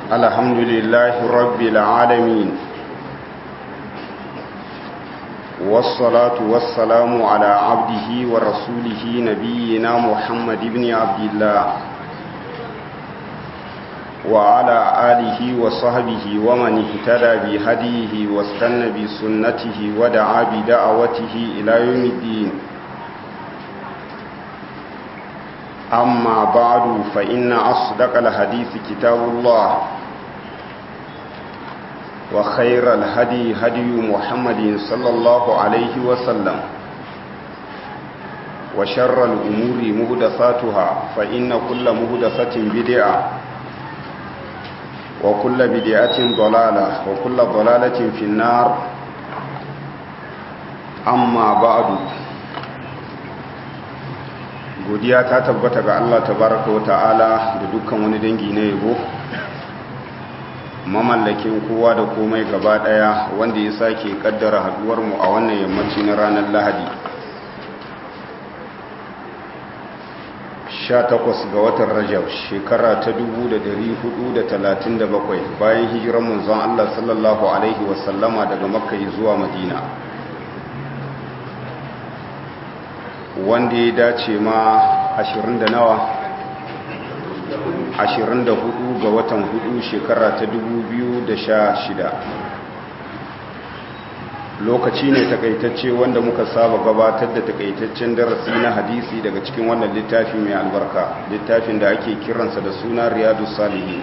الحمد لله رب العالمين والصلاة والسلام على عبده ورسوله نبينا محمد بن عبد الله وعلى آله وصحبه ومن اهتدى بهديه واستنى بسنته ودعا بدعوته إلى يوم الدين أما بعد فإن أصدق الحديث كتاب الله وخير الهدي هدي محمد صلى الله عليه وسلم وشر الأمور مهدساتها فإن كل مهدسة بدعة وكل بدعة ضلالة وكل ضلالة في النار أما بعد godiya ta tabbata ga Allah tabaraka wa ta'ala da dukkan wani dangi na yabo mamallakin kowa da komai gaba daya wanda ya sake kaddara haduwar mu a wannan yammaci na ranar Lahadi 18 ga watan Rajab shekara ta 1437 bayan hijirar manzon Allah sallallahu alaihi wasallama daga Makka zuwa Madina wanda ya dace ma 20 da nawa 24 ga watan 4 shekara ta 2016 lokaci ne takaitacce wanda muka saba gabatar da takaitaccen darasi na hadisi daga cikin wannan littafi mai albarka littafin da ake kiransa da suna riyadu salihi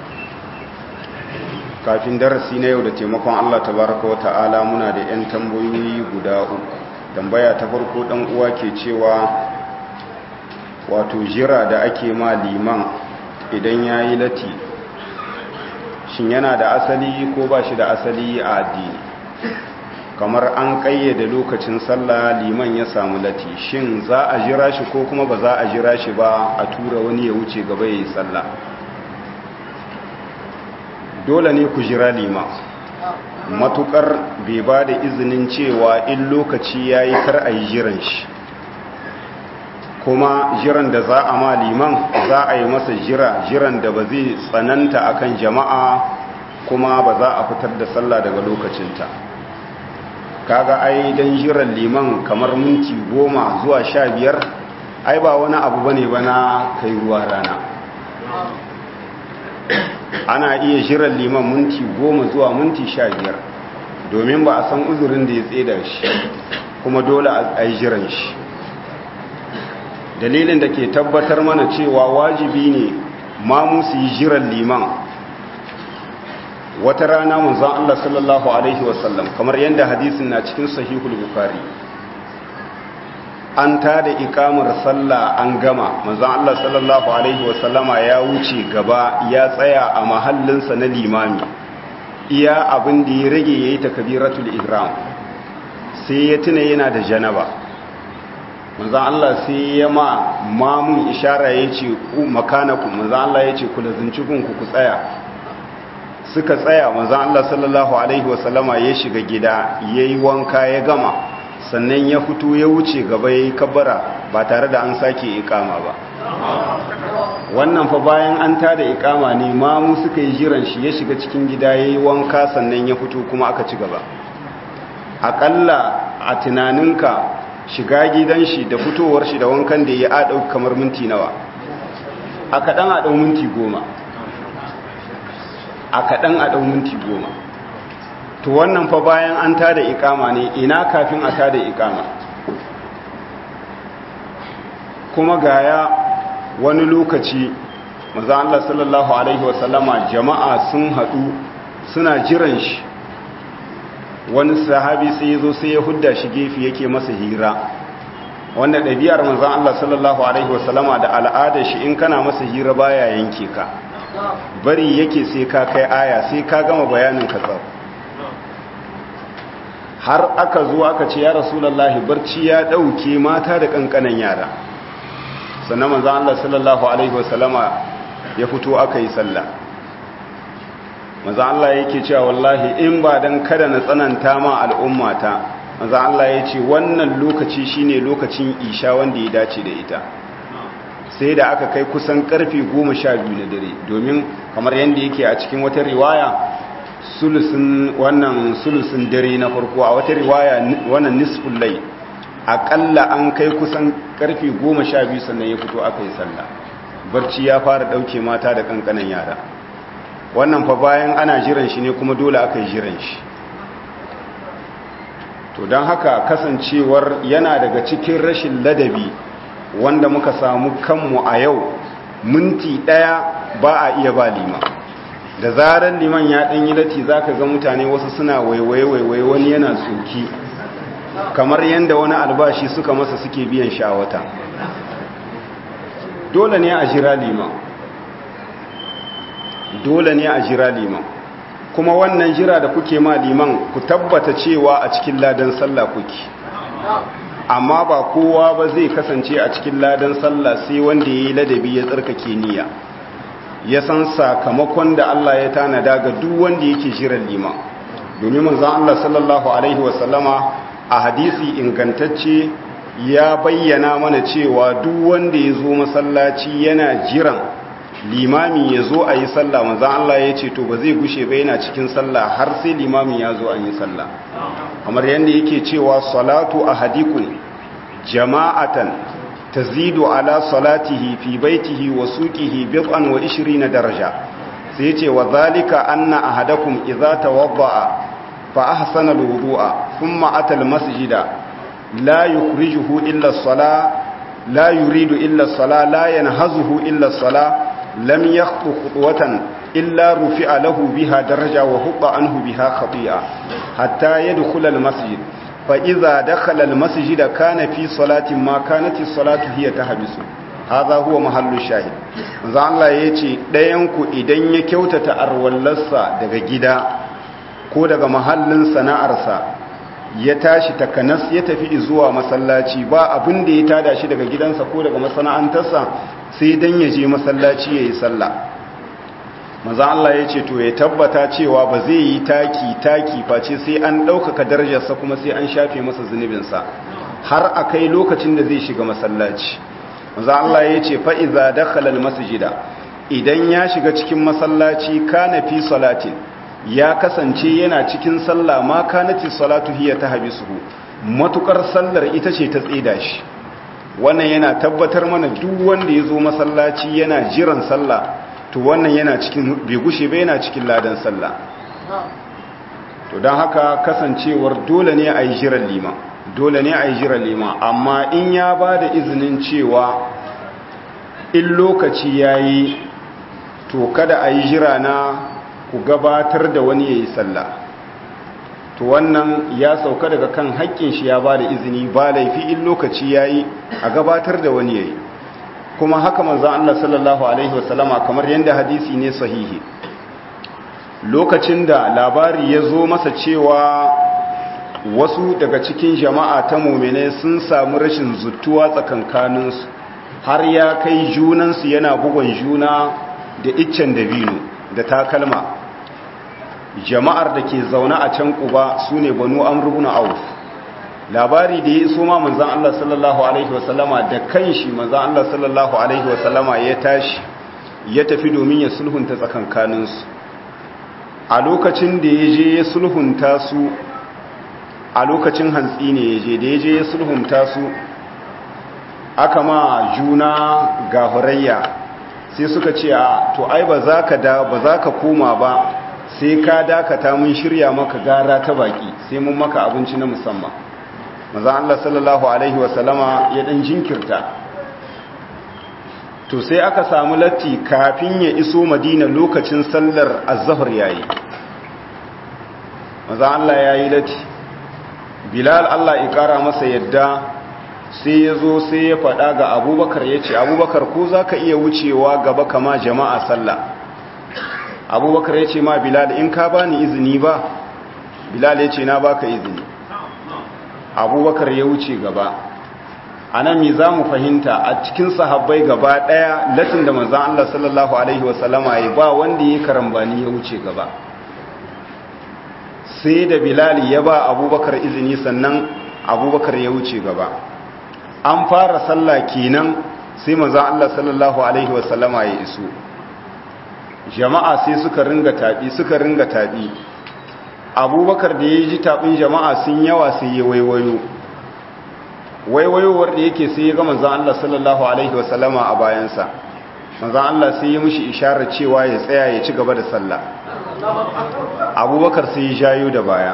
kafin darasi na yau da taimakon allah tabaraka wa ta'ala muna da 'yan tambayoyi guda uku tambaya ta farko dan uwa ke cewa wato jira da ake ma liman idan yayi lati shin yana da asali ko ba shi da asali a addini kamar an kayyade lokacin sallah liman ya samu lati shin za a jira shi ko kuma ba za a jira shi ba a tura wani ya wuce gaba yayi sallah dole ne ku jira liman matukar bai ba da izinin cewa in lokaci ya yi kar a yi jiran shi kuma jiran da za a ma liman za a yi masa jira jiran da ba zai tsananta akan jama'a kuma ba za a fitar da sallah daga lokacinta kaga ai don jiran liman kamar minti goma zuwa sha biyar ai ba wani abu bane ba na kai ruwa rana ana iya jiran liman minti goma zuwa minti sha biyar domin ba a san uzurin da ya tseda shi kuma dole a yi jiran shi dalilin da ke tabbatar mana cewa wajibi ne ma musu yi jiran liman wata rana munzan Allah sallallahu Alaihi wasallam kamar yadda hadisin na cikin sahihul bukari an ta da ikamar sallah an gama manzan Allah sallallahu Alaihi wasallama ya wuce gaba ya tsaya a mahallinsa na limami iya abin da ya rage ya yi takabiratul ihram sai ya tuna yana da janaba manzan Allah sai ya ma mamun ishara ya ce makanaku manzan Allah ya ce kula zincikinku ku tsaya suka tsaya manzan Allah sallallahu Alaihi wasallama ya shiga gida ya yi wanka ya gama sannan ya fito ya wuce gaba ya yi kabbara ba tare da an sake ikama ba wannan fa bayan an tada ikama ne mamu suka yi jiran shi ya shiga cikin gida ya yi wanka sannan ya fito kuma aka ci gaba aƙalla a tunaninka shiga gidan shi da fitowar shi da wankan da ya aɗau kamar minti nawa a kaɗan a ɗau minti goma a kaɗan a ɗau minti goma to wannan fa bayan an tada ikama ne ina kafin a tada ikama kuma gaya wani lokaci maza Allah sallallahu Alaihi wasallama jama'a sun haɗu suna jiran shi wani sahabi sai ya zo sai ya hudda shi gefe yake masa hira wanda ɗabi'ar maza Allah sallallahu Alaihi wasallama da al'adar shi in kana masa hira baya yanke ka bari yake sai ka kai aya sai ka gama bayanin ka tsar har aka zo aka ce ya rasulallahi barci ya ɗauke mata da ƙanƙanan yara sannan manzan Allah sallallahu Alaihi wasallama ya fito aka yi sallah manzan Allah yake cewa wallahi in ba don kada na tsananta ma al'ummata manzan Allah ya ce wannan lokaci shine lokacin isha wanda ya dace da ita sai da aka kai kusan karfe goma sha biyu na dare domin kamar yadda yake a cikin wata riwaya sulusun wannan sulusun dare na farko a wata riwaya wannan nisful lai akalla an kai kusan karfe goma sha biyu sannan ya fito aka yi sallah barci ya fara dauke mata da kankanan yara wannan fa bayan ana jiran shi ne kuma dole aka yi jiran shi to don haka kasancewar yana daga cikin rashin ladabi wanda muka samu kanmu a yau minti ɗaya ba a iya ba liman da zarar liman ya ɗan yi lati za ka ga mutane wasu suna waiwai-waiwai wani yana tsoki kamar yadda wani albashi suka masa suke biyan shawata dole ne a jira liman dole ne a jira liman kuma wannan jira da kuke ma liman ku tabbata cewa a cikin ladan sallah kuke amma ba kowa ba zai kasance a cikin ladan sallah sai wanda ya yi ladabi ya tsarkake niyya ya san sakamakon da Allah ya tanada ga duk wanda yake jiran liman domin manzon Allah sallallahu alaihi wasallama a hadisi ingantacce ya bayyana mana cewa duk wanda ya zo masallaci yana jiran limami ya zo a yi sallah manzan Allah ya ce to ba zai gushe ba yana cikin sallah har sai limami ya zo an yi sallah kamar yadda yake cewa salatu ahadikum jama'atan tazidu ala salatihi fi baitihi wa suqihi bid'an wa 20 daraja sai yace wa zalika anna ahadakum idza tawadda'a fa ahsana alwudu'a thumma ata almasjida la yukhrijuhu illa as-salah la yuridu illa as-salah la yanhazuhu illa as-salah lam yakhtu khutwatan illa rufi'a lahu biha daraja wa hubba anhu biha khati'a hatta yadkhula al-masjid fa idza dakhala al-masjid kana fi salatin ma kanat as-salatu hiya tahbisu hadha huwa mahallu shahid manzo Allah yace dayan ku idan ya kyautata arwallarsa daga gida ko daga mahallin sana'arsa ya tashi takanas ya tafi zuwa masallaci ba abin da ya tada shi daga gidansa ko daga masana'antarsa sai dan ya je masallaci yayi sallah manzo Allah ya ce to ya tabbata cewa ba zai yi taki taki face sai an ɗaukaka darajarsa kuma sai an shafe masa zunubinsa har a kai lokacin da zai shiga masallaci manzo Allah ya ce fa iza dakhala almasjida idan ya shiga cikin masallaci kana fi salatin ya kasance yana cikin sallah ma kanati salatu hiya tahbisuhu matukar sallar ita ce ta tsida shi wannan yana tabbatar mana duk wanda ya zo masallaci yana jiran sallah to wannan yana cikin bai gushe ba yana cikin ladan sallah to don haka kasancewar dole ne a yi jiran liman dole ne a yi jiran liman amma in ya ba da izinin cewa in lokaci ya yi to kada a yi jira na ku gabatar da wani ya yi sallah to wannan ya sauka daga kan haƙƙin shi ya ba da izini ba laifi in lokaci ya yi a gabatar da wani ya yi kuma haka manzan Allah sallallahu Alaihi wasallama kamar yadda hadisi ne sahihi lokacin da labari ya zo masa cewa wasu daga cikin jama'a ta mummune sun samu rashin zutuwa tsakankaninsu har ya kai junansu yana bugon juna da iccen dabino da takalma jama'ar da ke zaune a can kuba su ne banu amrubuna auf labari da ya iso ma manzan Allah sallallahu Alaihi wasallama da kanshi manzan Allah sallallahu Alaihi wasallama ya tashi ya tafi domin ya sulhunta tsakankaninsu a lokacin da ya je ya sulhunta su a lokacin hantsi ne ya je da ya je ya sulhunta su aka ma juna gahurayya sai suka ce a to ai ba za ka da ba za ka koma ba sai ka dakata mun shirya maka gara ta baki sai mun maka abinci na musamman maza Allah sallallahu Alaihi wasallama ya ɗan jinkirta to sai aka samu latti kafin ya iso madina lokacin sallar azahar yayi maza Allah ya yi latti bilal Allah ya ƙara masa yadda sai ya zo sai ya faɗa ga abubakar ya ce abubakar ko za ka iya wucewa gaba kama jama'a sallah abubakar ya ce ma bilal in ka bani izini ba bilal ya ce na baka izini abubakar ya wuce gaba a nan mi za mu fahimta a cikin sahabbai gaba ɗaya latin da manzan Allah sallallahu Alaihi wasallama ya ba wanda ya karambani ya wuce gaba sai da bilali ya ba abubakar izini sannan abubakar ya wuce gaba an fara sallah kenan sai manzon Allah sallallahu alaihi wasallama ya iso jama'a sai suka ringa tabi suka ringa tabi abubakar da ya ji tabin jama'a sun yawa sai ya waiwayo waiwayowar da yake sai ya ga manzon Allah sallallahu alaihi wasallama a bayansa manzon Allah sai ya mishi isharar cewa ya tsaya ya ci gaba da sallah abubakar sai ya jayo da baya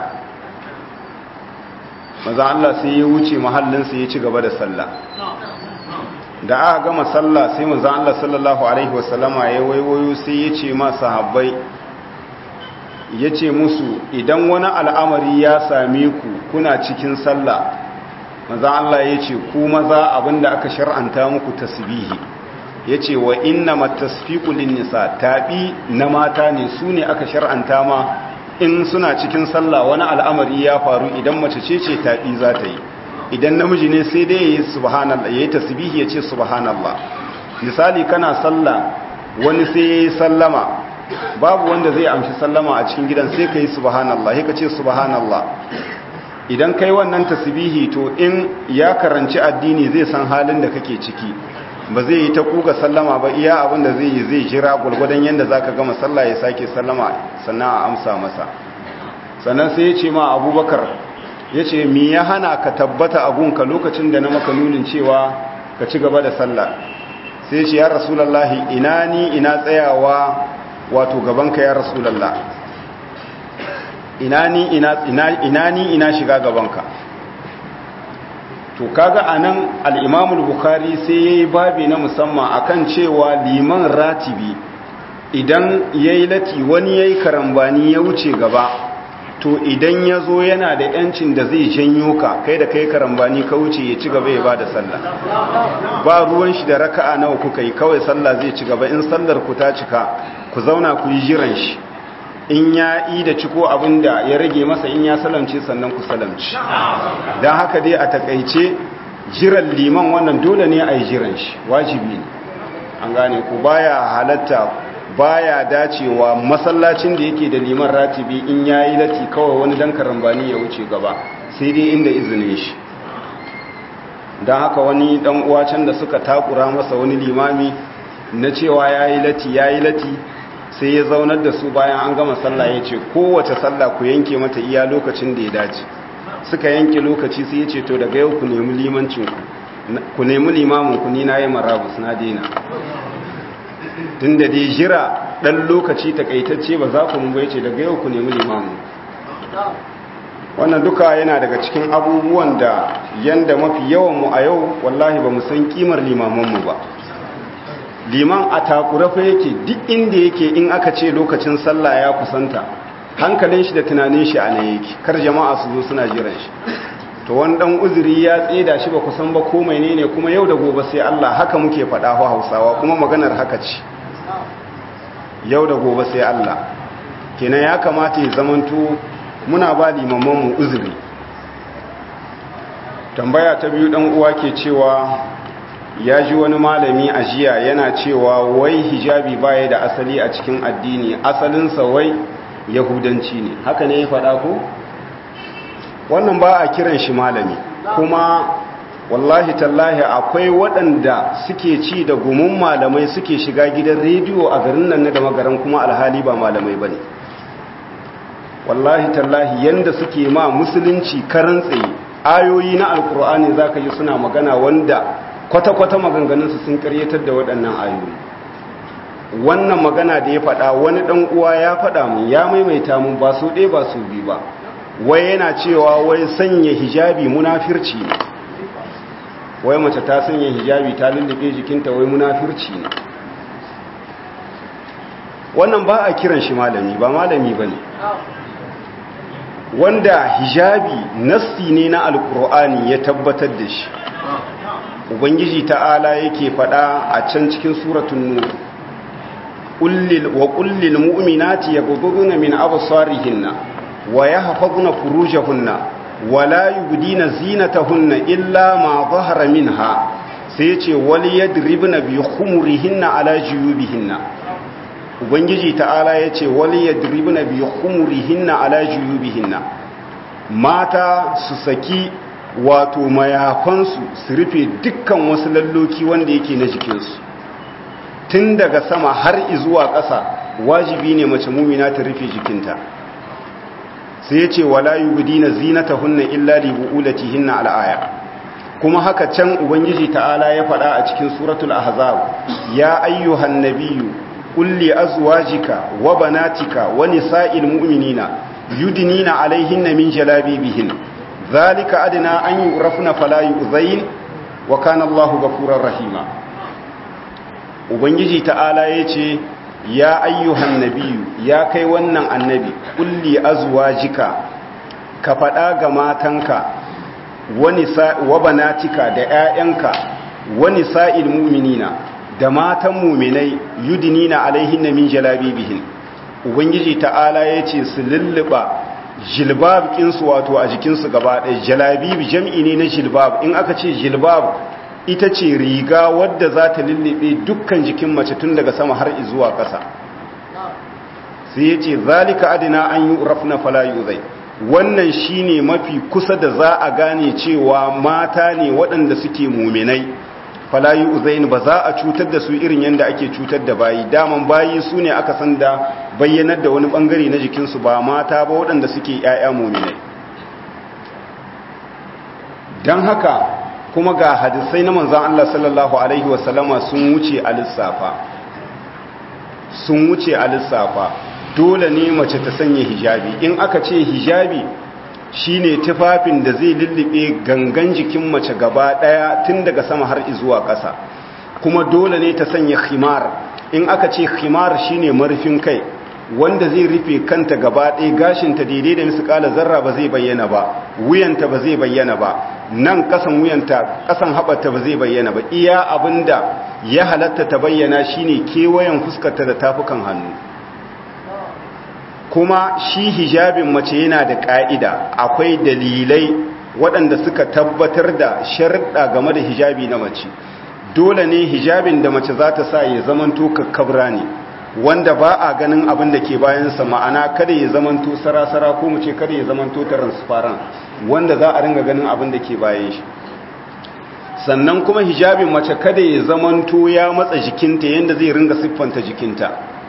manzon Allah sai ya wuce mahallinsa ya ci gaba da sallah da aka gama sallah sai manzon Allah sallallahu alaihi wasallama ya waiwayo sai ya ce ma sahabbai ya ce musu idan wani al'amari ya same ku kuna cikin sallah maza Allah ya ce ku maza abinda aka shar'anta muku tasbihi ya ce wa inna matasfiku nisa taɓi na mata ne su ne aka shar'anta ma in suna cikin sallah wani al'amari ya faru idan mace ce ce taɓi za ta yi idan namiji ne sai dai ya yi subhanallah ya yi tasbihi ya ce subhanallah misali kana sallah wani sai ya yi sallama babu wanda zai amshi sallama a cikin gidan sai ka yi subhanallah sai ka ce subhanallah idan kai wannan tasbihi to in ya karanci addini zai san halin da kake ciki ba zai yi ta kuga sallama ba iya abin da zai yi zai jira gwargwadon yadda zaka gama sallah ya sake sallama sannan a amsa masa sannan sai ya ce ma abubakar ya ce mi ya hana ka tabbata a gunka lokacin da na maka nunin cewa ka ci gaba da sallah sai ya ce ya rasulallahi ina ni ina tsayawa wato gabanka ya rasulallah ina ni ina ina ni ina shiga gabanka to kaga anan al-Imam bukhari sai yayi babi na musamman akan cewa liman ratibi idan yayi lati wani yayi karambani ya wuce gaba to idan yazo yana da yancin da zai janyo ka kai da kai karambani ka wuce ya ci gaba ya bada sallah ba ruwan shi da raka'a nawa kuka yi kawai sallah zai ci gaba in sallar ku ta cika ku zauna ku yi jiran shi in ya yi da ciko abinda ya rage masa in ya salamce sannan ku salamci don haka dai a takaice jiran liman wannan dole ne a yi jiran shi wajibi ne an gane ku baya halatta baya dacewa masallacin da yake da liman ratibi in ya yi lati kawai wani dan karambani ya wuce gaba sai dai inda izinin shi don haka wani dan uwa can da suka takura masa wani limami na cewa ya yi lati ya yi lati sai ya zaunar da su bayan an gama sallah ya ce kowace sallah ku yanke mata iya lokacin da ya dace suka yanke lokaci sai ya ce to daga yau ku nemi limancin ku nemi limamin ku ni na yi marabus na daina tun da dai jira ɗan lokaci takaitacce ba za ku mu bai ce daga yau ku nemi limamin wannan duka yana daga cikin abubuwan da yanda mafi yawan mu a yau wallahi ba mu san kimar limamanmu ba liman a takura fa yake duk inda yake in aka ce lokacin sallah ya kusanta hankalin shi da tunanin shi a nan yake kar jama'a su zo suna jiran shi to wani dan uzuri ya tseda shi ba kusan ba ko menene kuma yau da gobe sai Allah haka muke faɗa fa Hausawa kuma maganar haka ce yau da gobe sai Allah kenan ya kamata ya zamanto muna ba limaman mu uzuri tambaya ta biyu dan uwa ke cewa ya ji wani malami a jiya yana cewa wai hijabi baya da asali a cikin addini asalinsa wai yahudanci ne haka ne ya faɗa ko wannan ba a kiran shi malami kuma wallahi tallahi akwai waɗanda suke ci da gumin malamai suke shiga gidan rediyo a garin nan na da magaran kuma alhali ba malamai ba ne wallahi tallahi yanda suke ma musulunci karan tsaye ayoyi na alkur'ani za ka yi suna magana wanda kwata-kwata maganganunsu sun karyatar da waɗannan ayoyi wannan magana da ya faɗa wani ɗan uwa ya faɗa mun ya maimaita mun ba su ɗaya ba su bi ba wai yana cewa wai sanya hijabi munafirci ne wai mace ta sanya hijabi ta lullube jikinta wai munafirci ne wannan ba a kiran shi malami ba malami ba ne wanda hijabi nassi ne na alkur'ani ya tabbatar da shi ubangiji ta'ala yake fada a can cikin suratun nur kullil wa kullil mu'minati yaghudduna min absarihinna wa yahfazna furujahunna wa la yubdina zinatahunna illa ma dhahara minha sai yace wal yadribna bi khumurihinna ala juyubihinna ubangiji ta'ala yace wal yadribna bi khumurihinna ala juyubihinna mata su saki wato mayafansu su rufe dukkan wasu lalloki wanda yake na jikinsu tun daga sama har izuwa ƙasa wajibi ne mace mumina ta rufe jikinta sai ya ce wala yubdina zinatahunna illa li bu'ulatihinna al'aya kuma haka can ubangiji ta'ala ya faɗa a cikin suratul ahzab ya ayyuhan nabiyyu qul li azwajika wa banatika wa nisa'il mu'minina yudnina alaihinna min jalabibihin dhalika adna an yurafna fala yu'zain wa kana Allahu ghafurur rahima ubangiji ta'ala yace ya ayyuhan nabiyyu ya kai wannan annabi qul li azwajika ka faɗa ga matanka wa banatika da ‘ya'yanka wani sa'il muminina da matan muminai yudinina alaihinna min jalabibihin ubangiji ta'ala ya ce su lulluɓa jilbab ƙinsu wato a jikinsu gaba ɗaya jalabibi jam'i ne na jilbab in aka ce jilbab ita ce riga wadda za ta lullube dukkan jikin mace tun daga sama har zuwa ƙasa sai ya ce zalika adina an yi rafna falayu zai wannan shine mafi kusa da za a gane cewa mata ne waɗanda suke muminai falayi uzain ba za a cutar da su irin yadda ake cutar da bayi daman bayi su ne aka san da bayyanar da wani ɓangare na jikinsu ba mata ba waɗanda suke ‘ya'ya muminai don haka kuma ga hadisai na manzan Allah sallallahu Alaihi wasallama sun wuce a lissafa sun wuce a lissafa dole ne mace ta sanya hijabi in aka ce hijabi shine tufafin da zai lullube gangan jikin mace gaba daya tun daga sama har zuwa ƙasa kuma dole ne ta sanya khimar in aka ce khimar shine marufin kai wanda zai rufe kanta gaba ɗaya gashinta daidai da misƙala zarra ba zai bayyana ba wuyanta ba zai bayyana ba nan ƙasan wuyanta ƙasan haɓarta ba zai bayyana ba iya abinda ya halatta ta bayyana shine kewayen fuskarta da tafukan hannu kuma shi hijabin mace yana da ƙa'ida akwai dalilai waɗanda suka tabbatar da sharɗa game da hijabi na mace dole ne hijabin da mace za ta sa ya zamanto kakkabra ne wanda ba a ganin abin da ke bayansa ma'ana kada ya zamanto sarasara ko mu ce kada ya zamanto transparent wanda za a ringa ganin abin da ke bayan shi sannan kuma hijabin mace kada ya zamanto ya matsa jikinta yadda zai ringa siffanta jikinta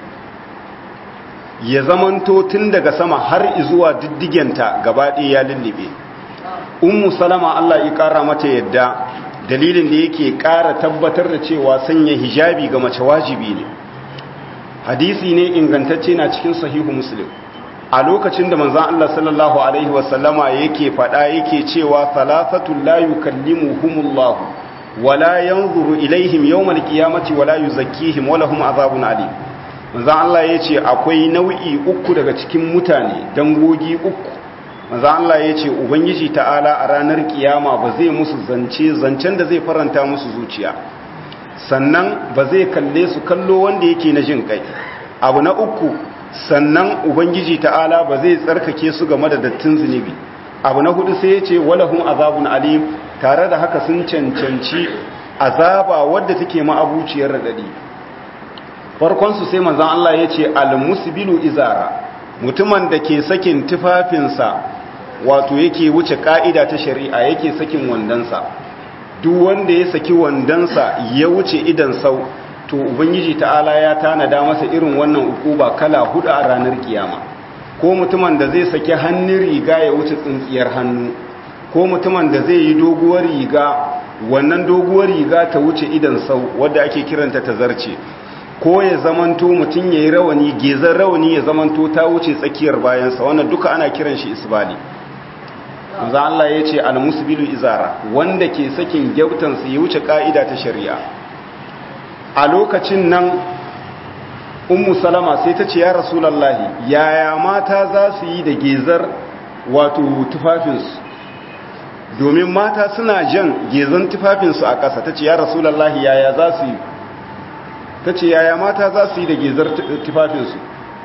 ya zamanto tun daga sama har zuwa diddigenta gabaɗe ya lullube ummu salama Allah ya ƙara mata yadda dalilin da yake ƙara tabbatar da cewa sanya hijabi ga mace wajibi ne hadisi ne ingantacce na cikin sahihu muslim a lokacin da manzon Allah sallallahu alaihi wasallama yake faɗa yake cewa salafatul la yukallimuhumullah wala yanzuru ilaihim yawmal qiyamati wala yuzakkihim wa lahum azabun alim manzan Allah ya ce akwai nau'i uku daga cikin mutane dangogi uku manzan Allah ya ce ubangiji ta'ala a ranar kiyama ba zai musu zance zancen da zai faranta musu zuciya sannan ba zai kalle su kallo wanda yake na jin kai abu na uku sannan ubangiji ta'ala ba zai tsarkake su game da dattin zunubi abu na hudu sai ya ce walahum azabun alim tare da haka sun cancanci azaba wadda take ma'abuciyar radadi farkonsu sai manzan Allah ya ce almusbilu izara mutumin da ke sakin tufafinsa wato yake wuce ka'ida ta shari'a yake sakin wandansa duk wanda ya saki wandansa ya wuce idan sau to ubangiji ta'ala ya tanada masa irin wannan ukuba kala hudu a ranar kiyama ko mutumin da zai saki hannun riga ya wuce tsintsiyar hannu ko mutumin da zai yi doguwar riga wannan doguwar riga ta wuce idan sau wadda ake kiranta ta zarce ko ya zamanto mutum ya yi rawani gezan rawani ya zamanto ta wuce tsakiyar bayansa wannan duka ana kiran shi isbali za Allah ya ce almusbilu izara wanda ke sakin gyautansa ya wuce ka'ida ta shari'a a lokacin nan ummu salama sai ta ce ya rasulallahi yaya mata za su yi da gezar wato tufafinsu domin mata suna jan gezan tufafinsu a ƙasa ta ce ya rasulallahi yaya za su yi ta ce yaya mata za su yi da gezar tufafinsu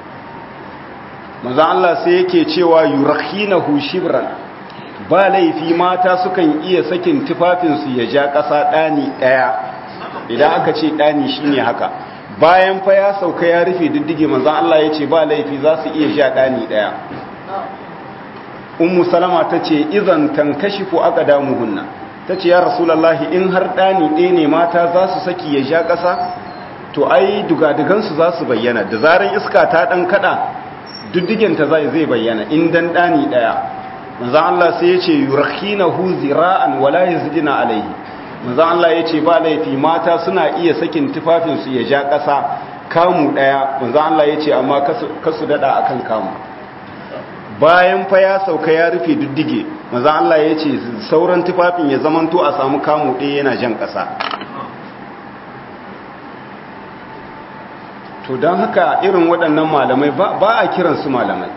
maza Allah sai yake cewa yurakhinahu shibran ba laifi mata sukan iya sakin tufafinsu ya ja ƙasa ɗani ɗaya idan aka ce ɗani shine haka bayan fa ya sauka ya rufe diddige manzan Allah ya ce ba laifi za su iya ja ɗani ɗaya ummu salama ta ce izan tankashi ko aka damu hunna ta ce ya rasulallahi in har ɗani ɗaya ne mata za su saki ya sha ƙasa to ai dugadugansu za su bayyana da zarar iska ta ɗan kaɗa duddigenta zai zai bayyana in dan ɗani ɗaya manzan Allah sai ya ce yurkhina hu zira'an wala yazdina alaihi manzan Allah ya ce ba laifi mata suna iya sakin tufafinsu ya ja ƙasa kamu ɗaya manzan Allah ya ce amma kasu daɗa akan kamu bayan fa ya sauka ya rufe duddige manzan Allah ya ce sauran tufafin ya zamanto a samu kamu ɗaya yana jan ƙasa to don haka irin waɗannan malamai ba a kiransu malamai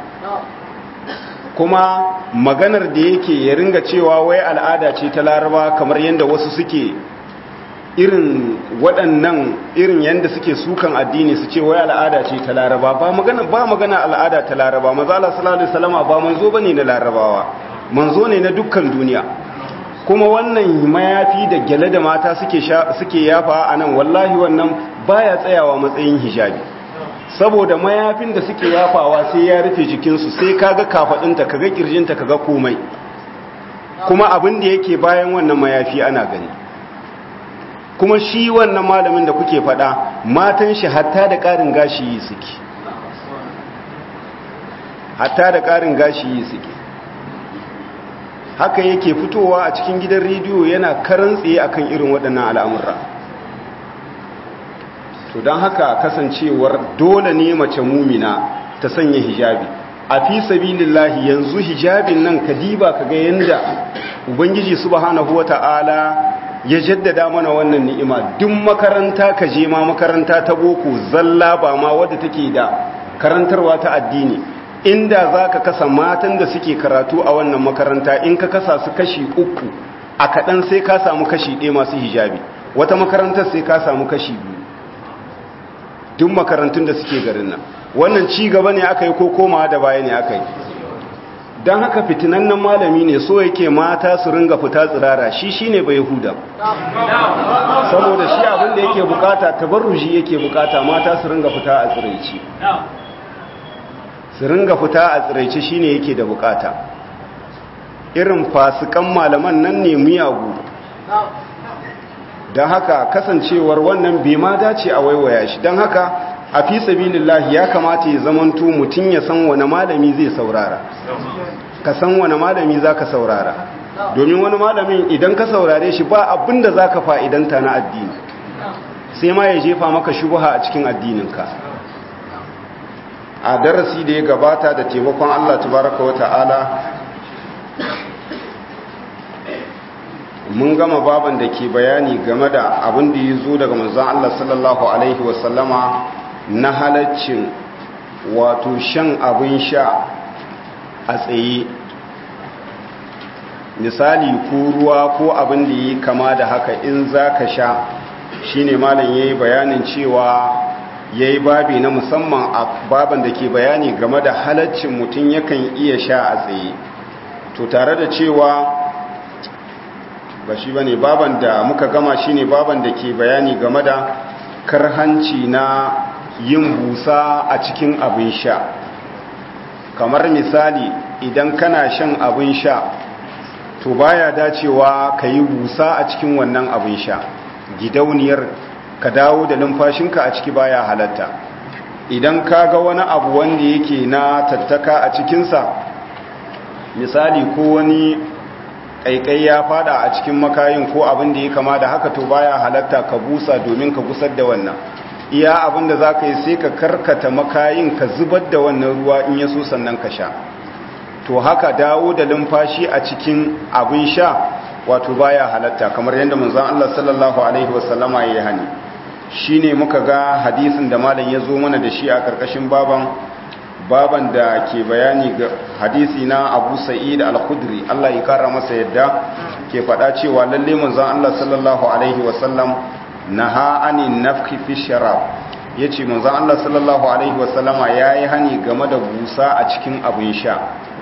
kuma maganar da yake ya ringa cewa wai al'ada ce ta laraba kamar yadda wasu suke irin waɗannan irin yadda suke sukan addini su ce wai al'ada ce ta laraba ba magana ba magana al'ada ta laraba maza Allah sallallahu alaihi wasallama ba manzo bane na larabawa manzo ne na dukkan duniya kuma wannan mayafi da gyale da mata suke suke yafa anan wallahi wannan baya tsayawa matsayin hijabi saboda mayafin da suke yafawa sai ya rufe jikinsu sai kaga kafadinta kaga kirjinta kaga komai kuma abin da yake bayan wannan mayafi ana gani kuma shi wannan malamin da kuke fada matan shi hatta da ƙarin gashi yi suke hatta da ƙarin gashi yi suke haka yake fitowa a cikin gidan rediyo yana karan tsaye akan irin waɗannan al'amurra to don haka kasancewar dole ne mace mumina ta sanya hijabi a fi sabilillahi yanzu hijabin nan kadiba kaga yanda ubangiji subhanahu wata'ala ya jaddada mana wannan ni'ima duk makaranta ka je ma makaranta ta boko zalla ba ma wadda take da karantarwa ta addini inda za ka kasa matan da suke karatu a wannan makaranta in ka kasa su kashi uku a kaɗan sai ka samu kashi ɗaya masu hijabi wata makarantar sai ka samu kashi biyu duk makarantun da suke garin nan wannan ci gaba ne aka yi ko komawa da baya ne aka yi don haka fitinannen malami ne so yake mata su ringa fita tsirara shi shi ne bai huda saboda shi abin da yake bukata tabarruji yake bukata mata su ringa fita a tsiraici su ringa fita a tsiraici shi ne yake da bukata irin fasikan malaman nan ne miyagu don haka kasancewar wannan bai ma dace a waiwaya shi don haka a fi sabilillahi ya kamata ya zamanto mutum ya san wani malami zai saurara ka san wani malami za ka saurara domin wani malamin idan ka saurare shi ba abin da za ka fa'idanta na addini sai ma ya jefa maka shubuha a cikin addininka a darasi da ya gabata da taimakon Allah tabaraka wa ta'ala mun gama baban da ke bayani game da abin da ya zo daga manzon Allah sallallahu alaihi wasallama na halaccin wato shan abin sha a tsaye misali ko ruwa ko abin da yi kama da haka in za ka sha shine malam ya yi bayanin cewa ya yi babi na musamman a baban da ke bayani game da halaccin mutum yakan iya sha a tsaye to tare da cewa ba shi ba ne baban da muka gama shine baban da ke bayani game da karhanci na yin busa a cikin abin sha kamar misali idan kana shan abin sha to baya dacewa ka yi busa a cikin wannan abin sha gidauniyar ka dawo da numfashinka a ciki baya halatta idan ka ga wani abu wanda yake na tattaka a cikinsa misali ko wani ƙaiƙai ya fada a cikin makayin ko abin da ya kama da haka to baya halatta ka busa domin ka gusar da wannan iya abin da za ka yi sai ka karkata makayin ka zubar da wannan ruwa in ya so sannan ka sha to haka dawo da lumfashi a cikin abin sha wato baya halatta kamar yadda manzon Allah sallallahu alaihi wasallama ya yi hani shine muka ga hadisin da malam ya zo mana da shi a karkashin baban baban da ke bayani ga hadisi na Abu Sa'id al-Khudri Allah ya kara masa yadda ke faɗa cewa lalle manzon Allah sallallahu alaihi wasallam naha anin nafki fi sharab yace manzon Allah sallallahu alaihi wasallama yayi hani game da busa a cikin abin sha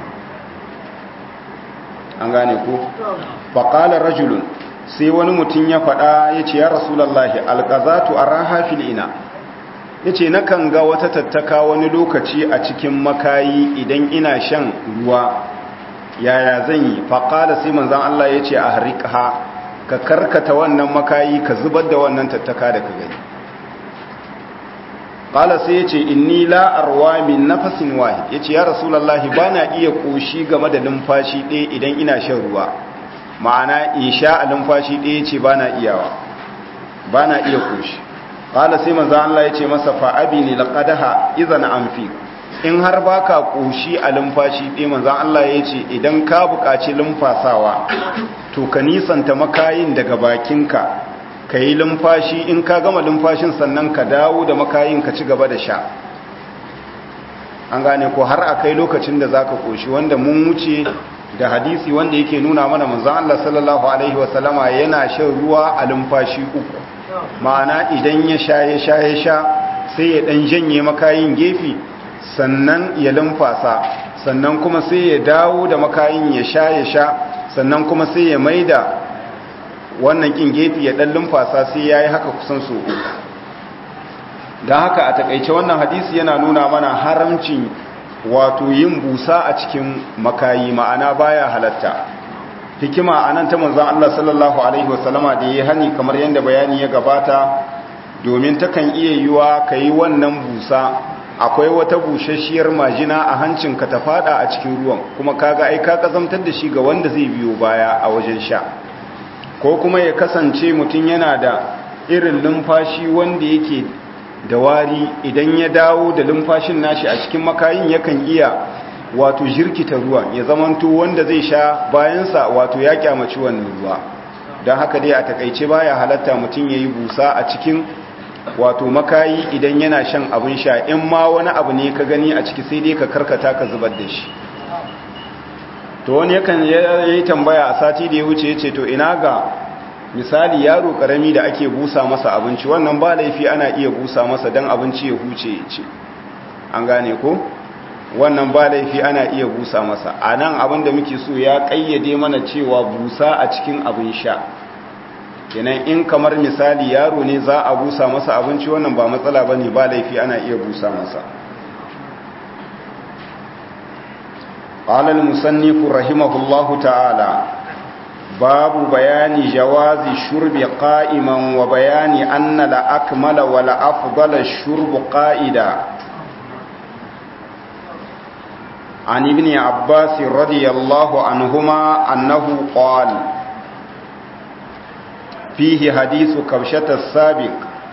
an gane ko faqala rajulun sai wani mutum ya faɗa yace ya rasulullahi alqazatu araha fil ina yace nakan ga wata tattaka wani lokaci a cikin makayi idan ina shan ruwa yaya zan yi faƙala sai manzan Allah ya ce a harika ka karkata wannan makayi ka zubar da wannan tattaka da ka gani ƙala sai ya ce inni la'arwa min nafasin wahid ya ce ya rasulallahi ba na iya ƙoshi game da lumfashi ɗaya idan ina shan ruwa ma'ana in sha a lumfashi ɗaya ce ba na iyawa ba na iya ƙoshi ƙala sai manzan Allah ya ce masa fa'abi ne laƙadaha izana amfi in har ba ka ƙoshi a lumfashi ɗaya manzan Allah ya ce idan ka buƙaci lumfasawa to ka nisanta makayin daga bakinka ka yi lumfashi in ka gama lumfashin sannan ka dawo da makayin ka ci gaba da sha an gane ko har a kai lokacin da za ka ƙoshi wanda mun wuce da hadisi wanda yake nuna mana manzan Allah sallallahu Alaihi wasallama yana shan ruwa a lumfashi uku ma'ana idan ya sha ya sha ya sha sai ya ɗan janye makayin gefe sannan ya lumfasa sannan kuma sai ya dawo da makayin ya sha ya sha sannan kuma sai ya maida wannan kin gefe ya dan lumfasa sai yayi haka kusan so uku dan haka a takeice wannan hadisi yana nuna mana haramcin wato yin busa a cikin makayi ma'ana baya halatta hikima anan ta manzon Allah sallallahu alaihi wasallama da yayi hani kamar yanda bayani ya gabata domin takan iya yiwa kai wannan busa akwai wata bushashiyar majina a hancinka ta fada a cikin ruwan kuma kaga ai ka kazamtar da shi ga wanda zai biyo baya a wajen sha ko kuma ya kasance mutum yana da irin lumfashi wanda yake da wari idan ya dawo da lumfashin nashi a cikin makayin yakan iya wato jirkita ruwan ya zamanto wanda zai sha bayansa wato ya kyamaci wannan ruwa don haka dai a takaice baya halatta mutum ya yi busa a cikin wato makayi idan yana shan abin sha in ma wani abu ne ka gani a ciki sai dai ka karkata ka zubar da shi to wani yakan yi tambaya a sati da ya wuce ya ce to ina ga misali yaro karami da ake busa masa abinci wannan ba laifi ana iya busa masa don abinci ya huce ya ce an gane ko wannan ba laifi ana iya busa masa a nan abin da muke so ya kayyade mana cewa busa a cikin abin sha kenan in kamar misali yaro ne za a busa masa abinci wannan ba matsala ba ne ba laifi ana iya busa masa قال المصنف رحمه الله تعالى باب بيان جواز الشرب قائما وبيان أن الأكمل والأفضل الشرب قائدا عن ابن عباس رضي الله عنهما أنه قال فيه حديث كبشة السابق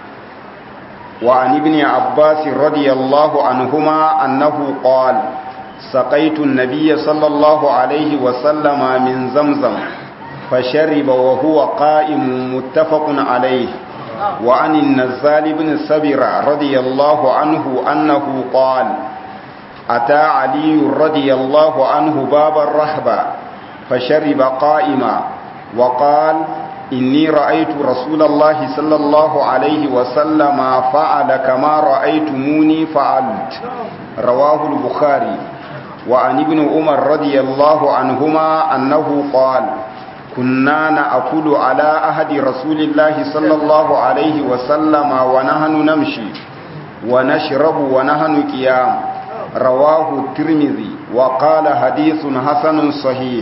وعن ابن عباس رضي الله عنهما أنه قال سقيت النبي صلى الله عليه وسلم من زمزم فشرب وهو قائم متفق عليه وعن النزال بن سبر رضي الله عنه أنه قال أتى علي رضي الله عنه باب الرهبة فشرب قائما وقال إني رأيت رسول الله صلى الله عليه وسلم فعل كما رأيتموني فعلت رواه البخاري وعن ابن عمر رضي الله عنهما أنه قال كنا نأكل على أهد رسول الله صلى الله عليه وسلم ونحن نمشي ونشرب ونحن قيام رواه الترمذي وقال حديث حسن صحيح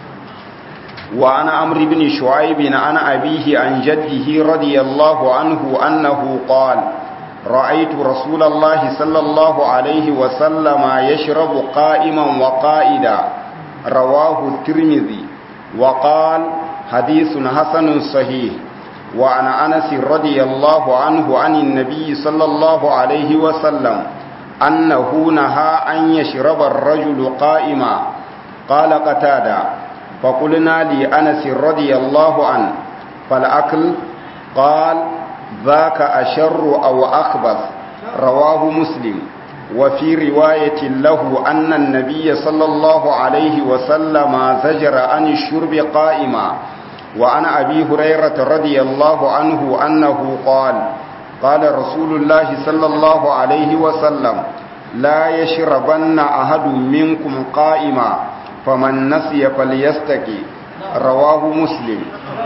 وعن عمرو بن شعيب عن أبيه عن جده رضي الله عنه أنه قال رأيت رسول الله صلى الله عليه وسلم يشرب قائما وقائدا رواه الترمذي وقال حديث حسن صحيح وعن أنس رضي الله عنه عن النبي صلى الله عليه وسلم أنه نهى أن يشرب الرجل قائما قال قتادة فقلنا لأنس رضي الله عنه فالأكل قال ذاك أشر أو أخبث رواه مسلم وفي رواية له أن النبي صلى الله عليه وسلم زجر عن الشرب قائما وعن أبي هريرة رضي الله عنه أنه قال قال رسول الله صلى الله عليه وسلم لا يشربن أحد منكم قائما فمن نسي فليستكي رواه مسلم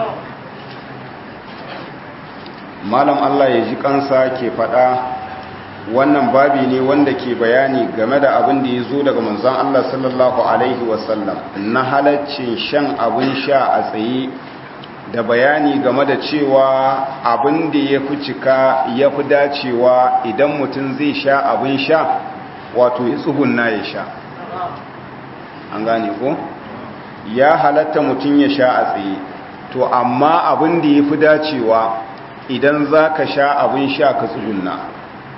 malam Allah ya ji kansa ke fada wannan babi ne wanda ke bayani game da abin da ya zo daga manzon Allah sallallahu alaihi wasallam na halaccin shan abin sha a tsaye da bayani game da cewa abin da ya fi cika ya fi dacewa idan mutum zai sha abin sha wato ya tsugunna ya sha an gane ko ya halatta mutum ya sha a tsaye to amma abin da ya fi dacewa idan za ka sha abin sha ka tsugunna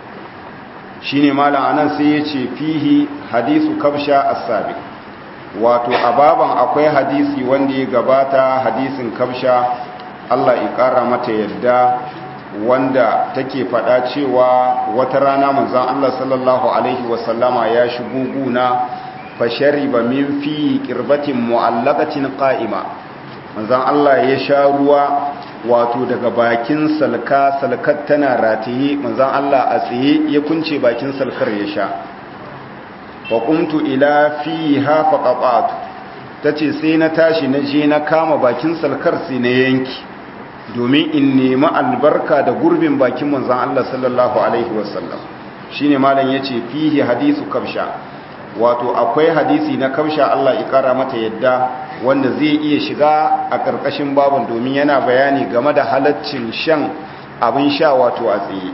shi ne malam anan sai ya ce fihi hadisu kabsha asabi wato a baban akwai hadisi wanda ya gabata hadisin kabsha Allah ya kara mata yadda wanda take fada cewa wata rana manzon Allah sallallahu alaihi wasallama ya shigo guna fashariba min fi qirbatin mu'allaqatin qa'ima manzon Allah ya sha ruwa wato daga bakin salka salkar tana rataye manzon Allah a tsaye ya kunce bakin salkar ya sha wa qumtu ila fiha faqat tace sai na tashi na je na kama bakin salkar sai na yanki domin in nemi albarka da gurbin bakin manzon Allah sallallahu alaihi wasallam shine malam yace fihi hadisu kabsha wato akwai hadisi na kabsha Allah ya kara mata yadda wanda zai iya shiga a ƙarƙashin babin domin yana bayani game da halaccin shan abin sha wato a tsaye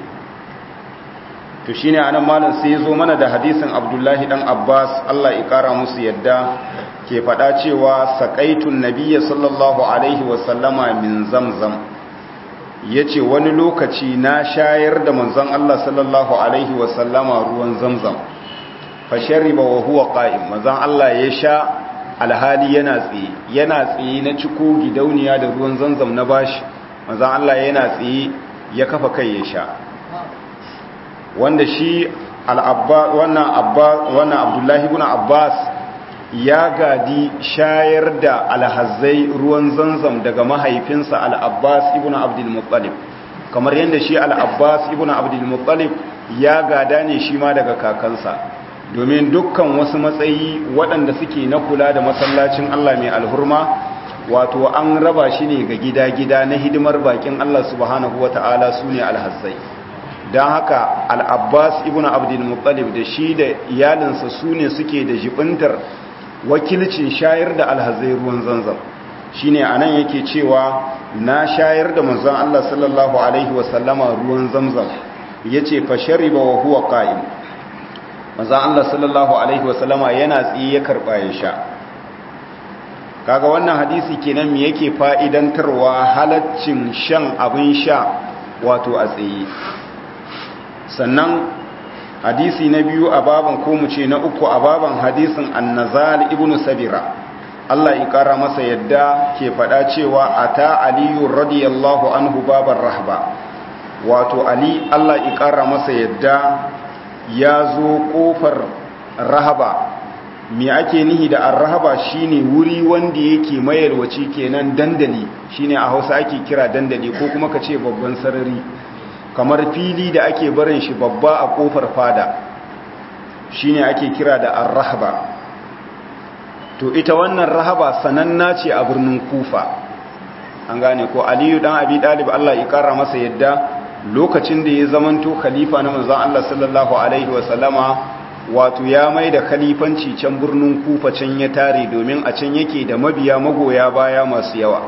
to shine anan malam sai ya zo mana da hadisin Abdullahi dan Abbas Allah ya kara musu yadda ke faɗa cewa saƙaitun nabiyya sallallahu alaihi wasallama min zamzam yace wani lokaci na shayar da manzon Allah sallallahu alaihi wasallama ruwan zamzam fa shariba wa huwa qa'im manzon Allah ya sha alhali yana tsaye yana tsaye na ciko gidauniya da ruwan zamzam na bashi manzon Allah yana tsaye ya kafa kai ya sha wanda shi al-abba wannan abba wannan Abdullahi ibn Abbas ya gadi shayar da alhazai ruwan zanzam daga mahaifinsa al'abbas ibn abdulmuttalib kamar yadda shi al'abbas ibn abdulmuttalib ya gada ne shi ma daga kakansa domin dukkan wasu matsayi waɗanda suke na kula da masallacin Allah mai alhurma wato an raba shi ne ga gida-gida na hidimar bakin Allah subhanahu wa ta'ala su ne alhazzai don haka al'abbas ibn abdulmuttalib da shi da iyalinsa su ne suke da jibintar wakilcin shayar da alhazai ruwan zanzam shine anan yake cewa na shayar da manzon Allah sallallahu alaihi wasallama ruwan zamzam yace fa shariba wa huwa qa'im manzon Allah sallallahu alaihi wasallama yana tsiye ya karba ya sha kaga wannan hadisi kenan me yake fa'idantarwa halaccin shan abin sha wato a tsaye sannan hadisi na biyu a baban ko mu ce na uku a baban hadisin annazal ibn sabira Allah ya kara masa yadda ke faɗa cewa ata aliyu radiyallahu anhu babar rahba wato ali Allah ya kara masa yadda ya zo kofar rahaba me ake nihi da arrahaba shine wuri wanda yake mayarwaci kenan dandali shine a Hausa ake kira dandali ko kuma ka ce babban sarari kamar fili da ake barin shi babba a kofar fada shine ake kira da ar-rahba to ita wannan rahaba sananna ce a birnin kufa an gane ko aliyu dan abi dalib Allah ya kara masa yadda lokacin da ya zamanto khalifa na manzon Allah sallallahu alaihi wa sallama wato ya mai da khalifanci can birnin kufa can ya tare domin a can yake da mabiya magoya baya masu yawa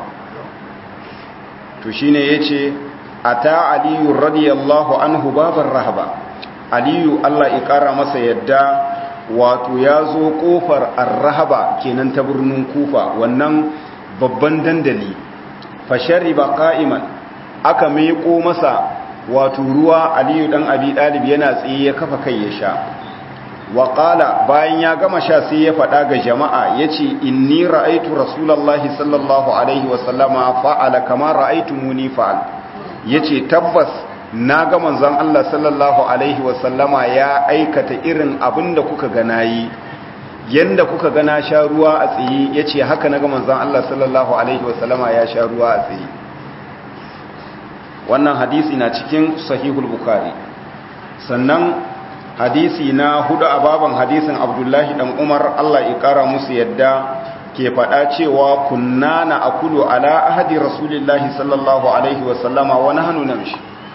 to shine yace ata aliyu radiyallahu anhu babar rahaba aliyu Allah ya kara masa yadda wato ya zo kofar arrahaba kenan ta birnin kufa wannan babban dandali fashari ba ka'iman aka meko masa wato ruwa aliyu dan abi dalib yana tsaye ya kafa kai ya sha wa bayan ya gama sha sai ya faɗa ga jama'a yace inni ra'aitu rasulullahi sallallahu alaihi wasallama fa'ala kama ra'aytumuni fa'al ya ce tabbas na ga manzon Allah sallallahu Alaihi wasallama ya aikata irin abin da kuka gana yi yadda kuka gana sha ruwa a tsaye ya ce haka na ga manzon Allah sallallahu Alaihi wasallama ya sha ruwa a tsaye wannan hadisi na cikin sahihul bukari sannan hadisi na hudu a baban hadisin abdullahi dan umar Allah ya kara musu yadda ke faɗa cewa kunna na akulu ala ahadi rasulillahi sallallahu alaihi wasallama wani hannu namshi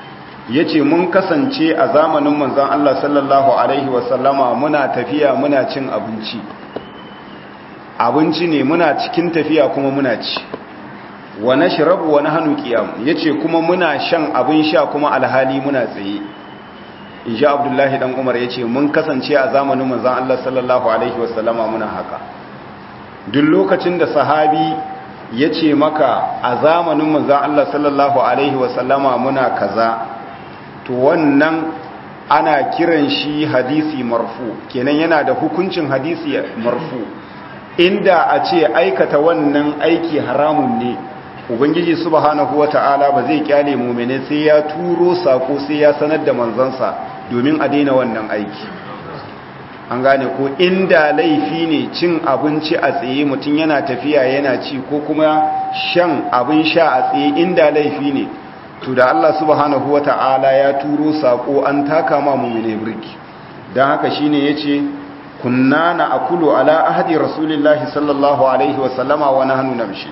yace mun kasance a zamanin manzon Allah sallallahu alaihi wasallama muna tafiya muna cin abinci abinci ne muna cikin tafiya kuma muna ci wa nashrabu wa nahnu qiyam yace kuma muna shan abin sha kuma alhali muna tsaye insha Abdullahi dan Umar yace mun kasance a zamanin manzon Allah sallallahu alaihi wasallama muna haka duk lokacin da sahabi yace maka a zamanin manzon Allah sallallahu alaihi wasallama muna kaza to wannan ana kiran shi hadisi marfu kenan yana da hukuncin hadisi marfu inda a ce aikata wannan aiki haramun ne ubangiji subhanahu wata'ala ba zai kyale mumene sai ya turo sako sai ya sanar da manzansa domin a daina wannan aiki an gane ko inda laifi ne cin abinci a tsaye mutum yana tafiya yana ci ko kuma shan abin sha a tsaye inda laifi ne to da Allah subhanahu wata'ala ya turo sako an taka ma mumene birki don haka shine yace kunna na akulu ala ahadi rasulillahi sallallahu alaihi wasallama wa nahnu namshi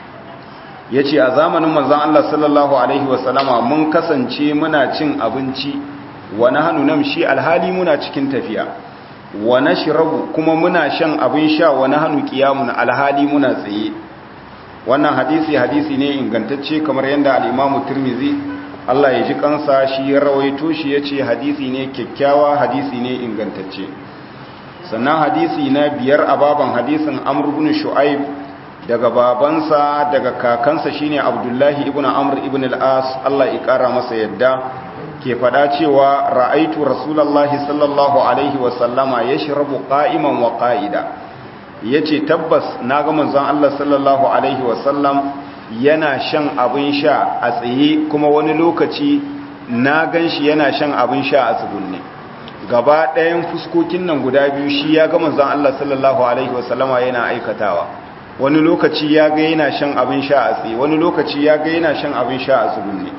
yace a zamanin manzon Allah sallallahu alaihi wasallama mun kasance muna cin abinci wa nahnu namshi alhali muna cikin tafiya wa nashrabu kuma muna shan abin sha wa nahnu qiyamun alhali muna tsaye wannan hadisi hadisi ne ingantacce kamar yadda al-Imam Tirmidhi Allah ya ji kansa shi ya rawaito shi yace hadisi ne kyakkyawa hadisi ne ingantacce sannan hadisi na biyar a baban hadisin amr ibn shu'aib daga babansa daga kakansa shine abdullahi ibn amr ibn al-as Allah ya kara masa yadda ke fada cewa ra'aitu rasulullahi sallallahu alaihi wa sallama yashrabu qa'iman wa qa'ida yace tabbas naga manzon Allah sallallahu alaihi wa sallam yana shan abin sha a tsaye kuma wani lokaci na ganshi yana shan abin sha a tsugunne gaba ɗayan fuskokin nan guda biyu shi ya ga manzon Allah sallallahu alaihi wasallama yana aikatawa wani lokaci ya ga yana shan abin sha a tsaye wani lokaci ya ga yana shan abin sha a tsugunne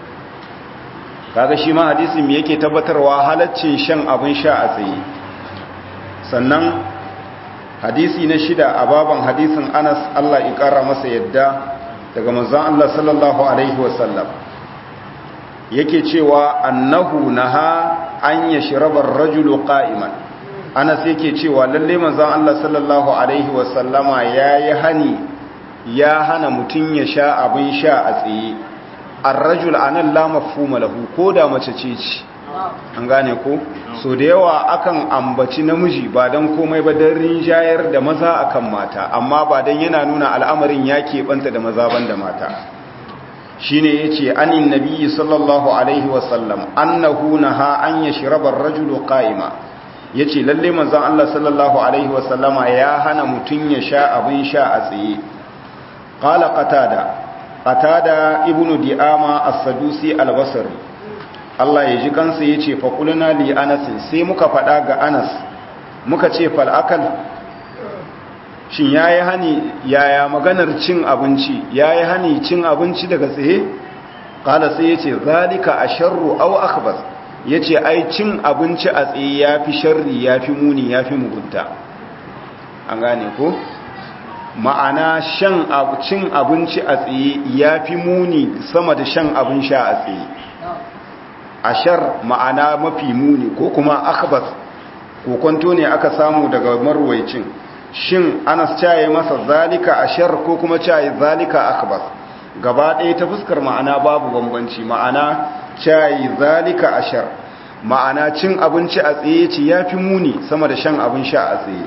kaga shi ma hadisi me yake tabbatarwa halaccin shan abin sha a tsaye sannan hadisi na shida a baban hadisin Anas Allah ya kara masa yadda daga manzon Allah sallallahu alaihi wasallam yake cewa annahu naha an ya shirabar rajulu qa'iman anas yake cewa lalle manzon Allah sallallahu alaihi wasallama yayi hani ya hana mutun ya sha abin sha a tsaye ar-rajul anan la mafhuma lahu koda mace ce ce an gane ko so da yawa akan ambaci namiji ba dan komai ba dan rinjayar da maza akan mata amma ba dan yana nuna al'amarin ya keɓanta da maza banda mata shine yace anin nabiyyi sallallahu alaihi wasallam annahu naha an yashraba ar-rajulu qa'ima yace lalle manzon Allah sallallahu alaihi wasallama ya hana mutun ya sha abin sha a tsaye qala qatada qatada ibnu di'ama as-sadusi al-basri Allah ya ji kansa yace fa qulna li anas sai muka fada ga anas muka ce fal akal shin ya yi hani yaya maganar cin abinci ya yi hani cin abinci daga tsaye ƙala sai ya ce zalika a sharru au akbas ya ce ai cin abinci a tsaye ya fi sharri ya fi muni ya fi mugunta an gane ko ma'ana shan cin abinci a tsaye ya fi muni sama da shan abin sha a tsaye a shar ma'ana mafi muni ko kuma akbas kokonto ne aka samu daga marwaicin shin anas caye masa zalika ashar ko kuma caye zalika akbar gaba ɗaya ta fuskar ma'ana babu bambanci ma'ana caye zalika ashar ma'ana cin abinci a tsaye ce ya fi muni sama da shan abin sha a tsaye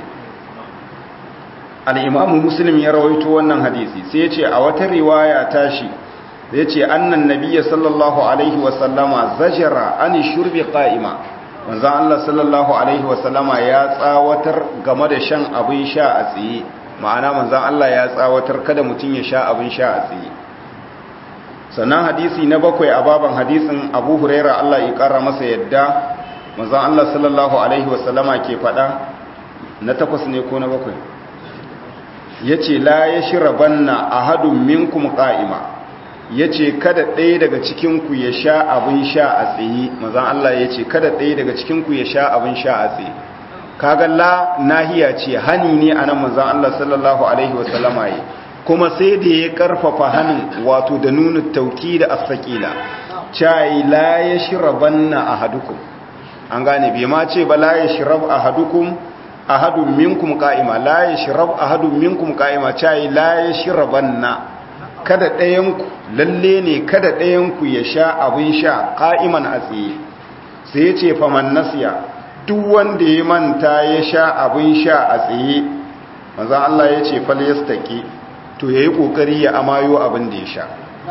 al'imamu muslim ya rawaito wannan hadisi sai ce a wata riwaya tashi ya ce annan nabiya sallallahu alaihi wasallama zajara an shurbi ƙa'ima manzan Allah sallallahu Alaihi wasallama ya tsawatar game da shan abin sha a tsaye ma'ana manzan Allah ya tsawatar kada mutum ya sha abin sha a tsaye sannan hadisi na bakwai a baban hadisin abu huraira Allah ya kara masa yadda manzan Allah sallallahu Alaihi wasallama ke faɗa na takwas ne ko na bakwai ya ce la ya shira banna a hadun minkum ƙa'ima ya ce kada ɗaya daga cikinku ya sha abin sha a tsaye mazan Allah ya ce kada ɗaya daga cikinku ya sha abin sha a tsaye kaga la nahiya ce hani ne a nan mazan Allah sallallahu Alaihi wasallama yi kuma sai da ya karfafa hannun wato da nuna tauki da asakila cai la yashrabanna ahadukum an gane bai ma ce ba la yashrab ahadukum ahadun minkum qa'ima la yashrab ahadun minkum qa'ima cai la yashrabanna kada ɗayan ku lalle ne kada ɗayan ku ya sha abin sha qa'iman a tsaye sai ya ce faman nasiya duk wanda ya manta ya sha abin sha a tsaye manzo Allah ya ce fal yastaqi to yayi kokari ya amayo abin da ya sha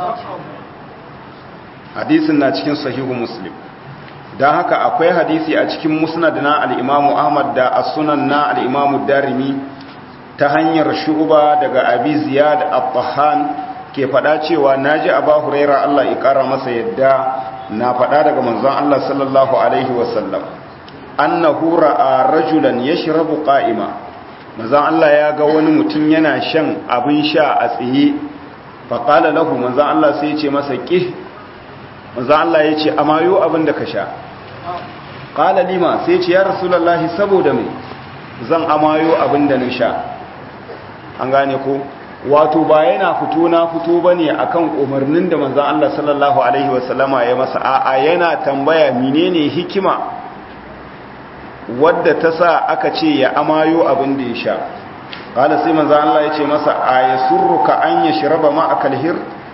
hadisin na cikin sahihu muslim don haka akwai hadisi a cikin musnad na al'imamu ahmad da as-sunan na al'imamu darimi ta hanyar shuba daga abi ziyad al-tahan ke fada cewa naji aba huraira Allah ya kara masa yadda na fada daga manzon Allah sallallahu alaihi wasallam annahu ra'a rajulan yashrabu qa'ima manzon Allah ya ga wani mutum yana shan abin sha a tsaye fa qala lahu manzon Allah sai ya ce masa qih manzon Allah ya ce amayo abin da ka sha qala lima sai ya ce ya rasulullahi saboda me zan amayo abin da na sha an gane ko wato ba yana fito na fito bane akan umarnin da manzon Allah sallallahu alaihi wasallama ya masa a'a yana tambaya menene hikima wadda ta sa aka ce ya amayo abin da ya sha qala sai manzon Allah ya ce masa ayasurruka an yashraba ma akalhir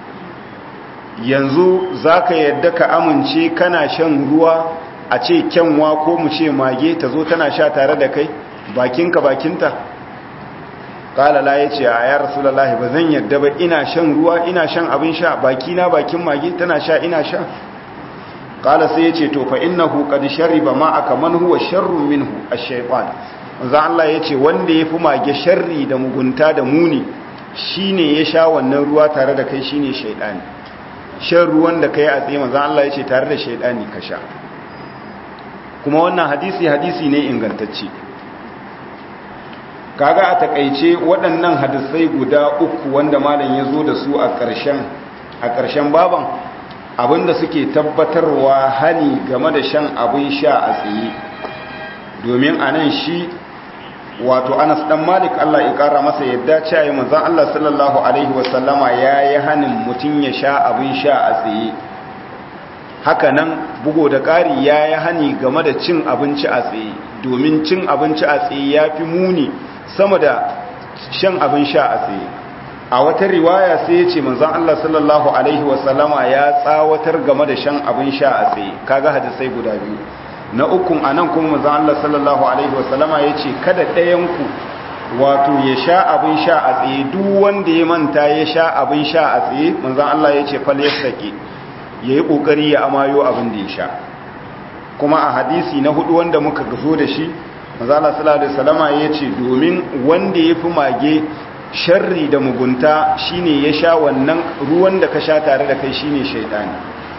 yanzu zaka yadda ka amince kana shan ruwa a ce kyanwa ko mu ce mage ta zo tana sha tare da kai bakinka bakinta kala la ya ce a ya rasulallah ba zan yadda ba ina shan ruwa ina shan abin sha baki na bakin mage tana sha ina sha kala sai ya ce to fa innahu qad shariba ma aka man huwa sharrun minhu ash-shaytan manzo Allah ya ce wanda yafi mage sharri da mugunta da muni shine ya sha wannan ruwa tare da kai shine shaytani shan ruwan da kai a tsaye manzo Allah ya ce tare da shaytani ka sha kuma wannan hadisi hadisi ne ingantacce kaga a takaice waɗannan hadisai guda uku wanda malam ya zo da su a ƙarshen a ƙarshen baban abinda suke tabbatarwa hani game da shan abin sha a tsaye domin a nan shi wato anas dan malik Allah ya ƙara masa yadda cewa manzon Allah sallallahu alaihi wasallama ya yi hanin mutum ya sha abin sha a tsaye haka nan bugo da ƙari ya yi hani game da cin abinci a tsaye domin cin abinci a tsaye ya fi muni sama da shan abin sha a tsaye a wata riwaya sai ya ce manzon Allah sallallahu alaihi wasallama ya tsawatar game da shan abin sha a tsaye kaga hadisai guda biyu na ukun anan kuma manzon Allah sallallahu alaihi wasallama ya ce kada ɗayan ku wato ya sha abin sha a tsaye duk wanda ya manta ya sha abin sha a tsaye manzon Allah ya ce fal yastaqi yayi kokari ya amayo abin da ya sha kuma a hadisi na hudu wanda muka zo da shi mazala sallallahu alaihi wasallama yace domin wanda yafi mage sharri da mugunta shine ya sha wannan ruwan da ka sha tare da kai shine shaydani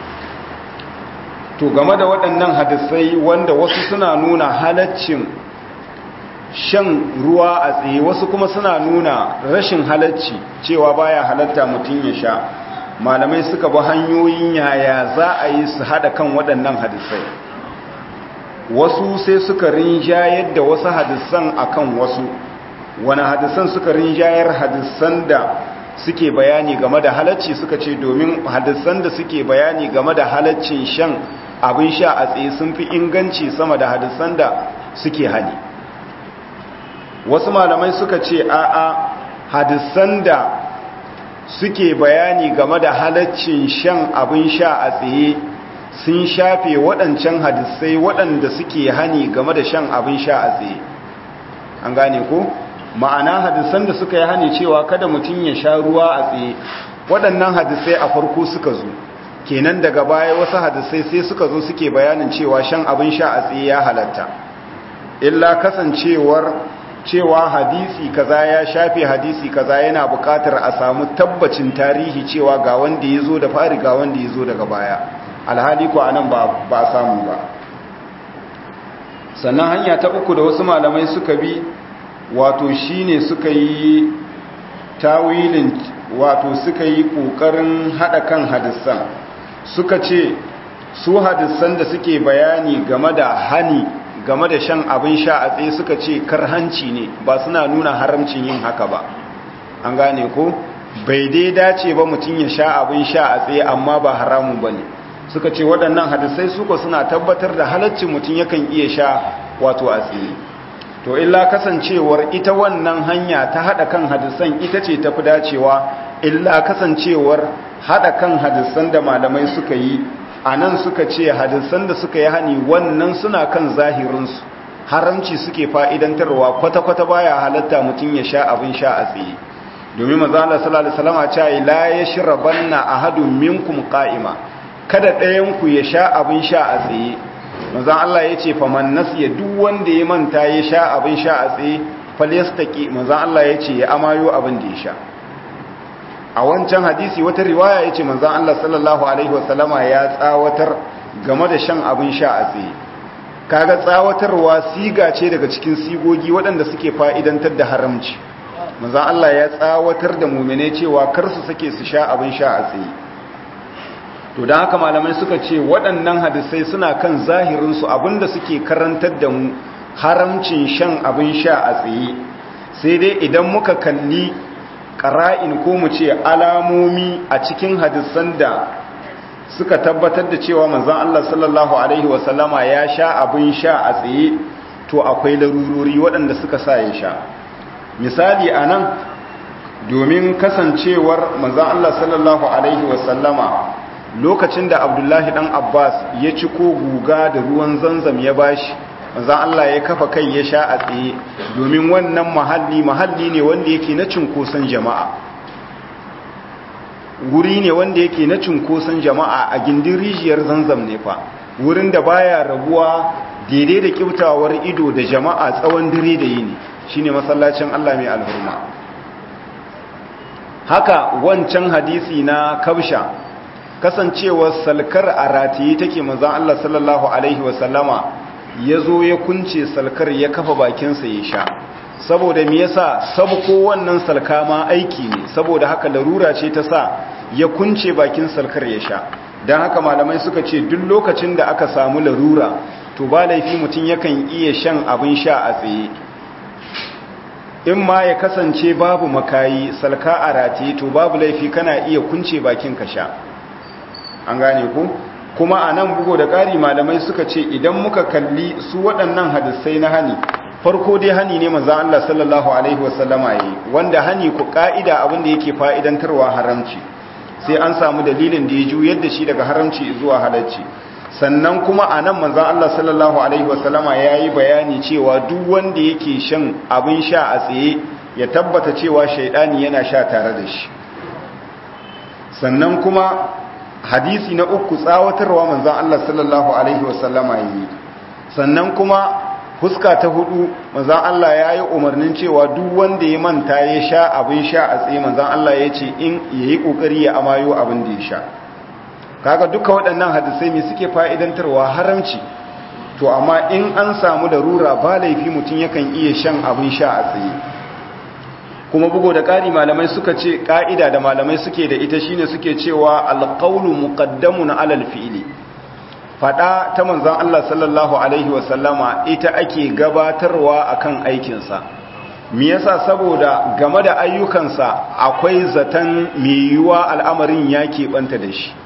to game da waɗannan hadisai wanda wasu suna nuna halaccin shan ruwa a tsaye wasu kuma suna nuna rashin halacci cewa baya halatta mutum ya sha malamai suka bi hanyoyin yaya za a yi su hada kan waɗannan hadisai wasu sai suka rinjayar da wasu hadisan akan wasu wani hadisan suka rinjayar hadisan da suke bayani game da halacci suka ce domin hadisan da suke bayani game da halaccin shan abin sha a tsaye sun fi inganci sama da hadisan da suke hali wasu malamai suka ce a'a hadisan da suke bayani game da halaccin shan abin sha a tsaye sun shafe waɗancan hadisai waɗanda suke hani game da shan abin sha a tsaye an gane ko ma'ana hadisan da suka yi hani cewa kada mutum ya sha ruwa a tsaye waɗannan hadisai a farko suka zo kenan daga baya wasu hadisai sai suka zo suke bayanin cewa shan abin sha a tsaye ya halatta illa kasancewar cewa hadisi kaza ya shafe hadisi kaza yana buƙatar a samu tabbacin tarihi cewa ga wanda ya zo da fari ga wanda ya zo daga baya alhali ko anan ba ba samu ba sannan hanya ta uku da wasu malamai suka bi wato shine suka yi tawilin wato suka yi kokarin hada kan hadisan suka ce su hadisan da suke bayani game da hani game da shan abin sha a tsaye suka ce karhanci ne ba suna nuna haramcin yin haka ba an gane ko bai dai dace ba mutum ya sha abin sha a tsaye amma ba haramun ba ne suka ce waɗannan hadisai suko suna tabbatar da halaccin mutum yakan iya sha wato a tsaye to illa kasancewar ita wannan hanya ta haɗa kan hadisan ita ce tafi dacewa illa kasancewar haɗa kan hadisan da malamai suka yi a nan suka ce hadisan da suka yi hani wannan suna kan zahirinsu haramci suke fa'idantarwa kwata-kwata baya halatta mutum ya sha abin sha a tsaye domin maza Allah sallallahu alaihi wasallam a ce la yashrabanna ahadun minkum qa'ima kada ɗayan ku ya sha abin sha a tsaye maza Allah ya ce faman nasiya duk wanda ya manta ya sha abin sha a tsaye falyastaqi maza Allah ya ce ya amayo abin da ya sha a wancan hadisi wata riwaya ya ce manzan Allah sallallahu Alaihi wasallama ya tsawatar game da shan abin sha a tsaye kaga tsawatarwa siga ce daga cikin sigogi waɗanda suke fa'idantar da haramci manzan Allah ya tsawatar da mummune cewa kar su sake su sha abin sha a tsaye to don haka malamai suka ce waɗannan hadisai suna kan zahirinsu abinda suke karantar da mu haramcin shan abin sha a tsaye sai dai idan muka kalli ƙara'in ko mu ce alamomi a cikin hadisan da suka tabbatar da cewa manzan Allah sallallahu Alaihi wasallama ya sha abin sha a tsaye to akwai larurori waɗanda suka sa ya sha misali a nan domin kasancewar manzan Allah sallallahu Alaihi wasallama lokacin da abdullahi ɗan abbas ya ci ko guga da ruwan zanzam ya bashi manzan Allah ya kafa kai ya sha a tsaye domin wannan mahalli mahalli ne wanda yake na cunkoson jama'a wuri ne wanda yake na cunkoson jama'a a gindin rijiyar zanzam ne fa wurin da baya rabuwa daidai da kyautawar ido da jama'a tsawon dare da yini shine masallacin Allah mai alhurma haka wancan hadisi na kabsha kasancewar salkar a rataye take manzon Allah sallallahu alaihi wasallama ya zo ya kunce salkar ya kafa bakinsa ya sha saboda me yasa sabko wannan salka ma aiki ne saboda haka larura ce ta sa ya kunce bakin salkar ya sha don haka malamai suka ce duk lokacin da aka samu larura to ba laifi mutum yakan iya shan abin sha a tsaye in ma ya kasance babu makayi salka a rataye to babu laifi kana iya kunce bakin ka sha an gane ku kuma a nan bugo da ƙari malamai suka ce idan muka kalli su waɗannan hadisai na hani farko dai hani ne maza Allah sallallahu alaihi wasallama yi wanda hani ku ƙa'ida abinda yake fa'idantarwa haramci sai an samu dalilin da ya juyar da shi daga haramci zuwa halarci sannan kuma a nan manzan Allah sallallahu alaihi wasallama ya yi bayani cewa duk wanda yake shan abin sha a tsaye ya tabbata cewa shaidani yana sha tare da shi sannan kuma hadisi na uku tsawatarwa manzan Allah sallallahu Alaihi wasallama yi sannan kuma fuska ta hudu manzan Allah ya yi umarnin cewa duk wanda ya manta ya sha abin sha a tsaye manzan Allah ya ce in ya yi ƙoƙari ya amayo abin da ya sha kaga duka waɗannan hadisai mai suke fa'idantarwa haramci to amma in an samu da rura ba laifi mutum yakan iya shan abin sha a tsaye kuma bugo da ƙari malamai suka ce ƙa'ida da malamai suke da ita shine suke cewa alƙaunu muƙaddamun alal fi'ili faɗa ta manzan Allah sallallahu Alaihi wasallama ita ake gabatarwa akan aikinsa me yasa saboda game da ayyukansa akwai zaton mai yiwuwa al'amarin ya keɓanta da shi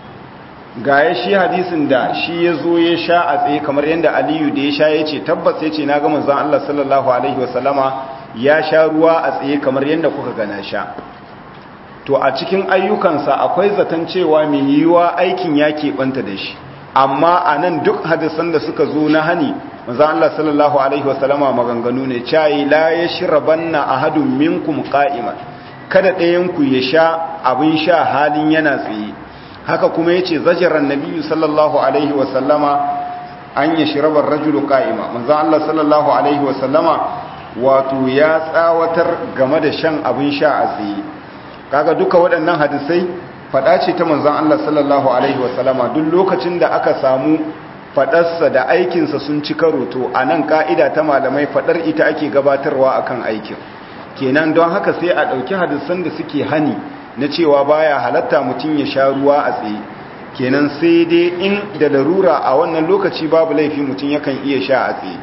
ga ya shi hadisin da shi ya zo ya sha a tsaye kamar yadda aliyu da ya sha ya ce tabbas ya ce na ga manzan Allah sallallahu Alaihi wasallama ya sha ruwa a tsaye kamar yadda kuka gana sha to a cikin ayyukansa akwai zaton cewa mai yiwuwa aikin ya keɓanta da shi amma a nan duk hadisan da suka zo na hani maza Allah sallallahu alaihi wasallama maganganu ne cayi la ya shirabanna ahadun minkum qa'iman kada ɗayanku ya sha abin sha halin yana tsaye haka kuma yace zajaran nabiyyu sallallahu alaihi wasallama an yashrabar rajulu qa'ima maza Allah sallallahu alaihi wasallama wato ya tsawatar game da shan abin sha a tsaye kaga duka waɗannan hadisai faɗa ce ta manzon Allah sallallahu alaihi wasallama duk lokacin da aka samu faɗarsa da aikinsa sun ci karo to a nan ka'ida ta malamai faɗar ita ake gabatarwa akan aikin kenan don haka sai a ɗauki hadisan da suke hani na cewa baya halatta mutum ya sha ruwa a tsaye kenan sai dai in da larura a wannan lokaci babu laifi mutum yakan iya sha a tsaye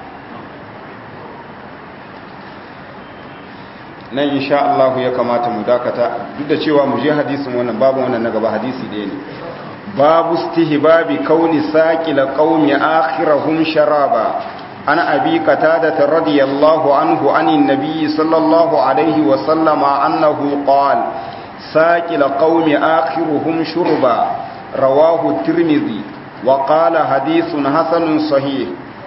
nan insha Allah ya kamata mu dakata duk da cewa mu je hadisin wannan babu wannan na gaba hadisi ɗaya ne babu istihbabi kauni saqila qaumi akhirahum sharaba عن أبي قتادة رضي الله عنه عن النبي صلى الله عليه وسلم أنه قال ساكل قوم آخرهم شربا رواه الترمذي وقال حديث حسن صحيح